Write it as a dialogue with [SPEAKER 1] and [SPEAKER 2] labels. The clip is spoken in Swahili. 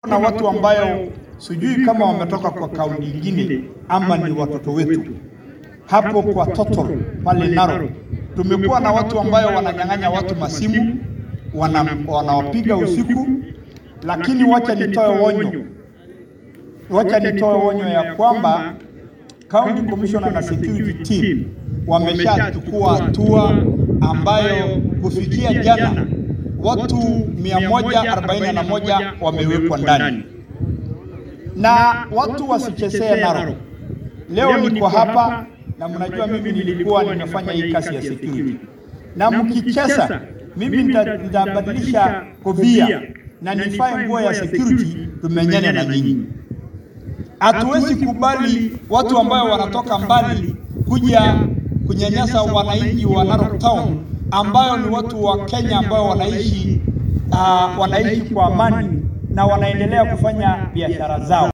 [SPEAKER 1] na watu ambayo sijui kama wametoka kwa kaunti nyingine ama ni watoto wetu hapo kwa Totor pale Narok. Tumekuwa na watu ambayo wananyang'anya watu masimu, wana, wanawapiga usiku, lakini wacha nitoe onyo, wacha nitoe onyo ya kwamba County Commissioner na security team wameshachukua hatua ambayo kufikia jana watu 141 wamewekwa ndani, na watu wasichezee Narok. Leo niko hapa na mnajua mimi nilikuwa ninafanya hii kazi ya security, na mkicheza mimi nitabadilisha kofia na nifae nguo ya security, tumenyane na nyinyi. Hatuwezi kubali watu ambao wanatoka mbali kuja kunyanyasa wananchi wa Narok Town ambayo ni watu wa Kenya ambao wanaishi uh, wanaishi kwa amani na wanaendelea kufanya biashara zao.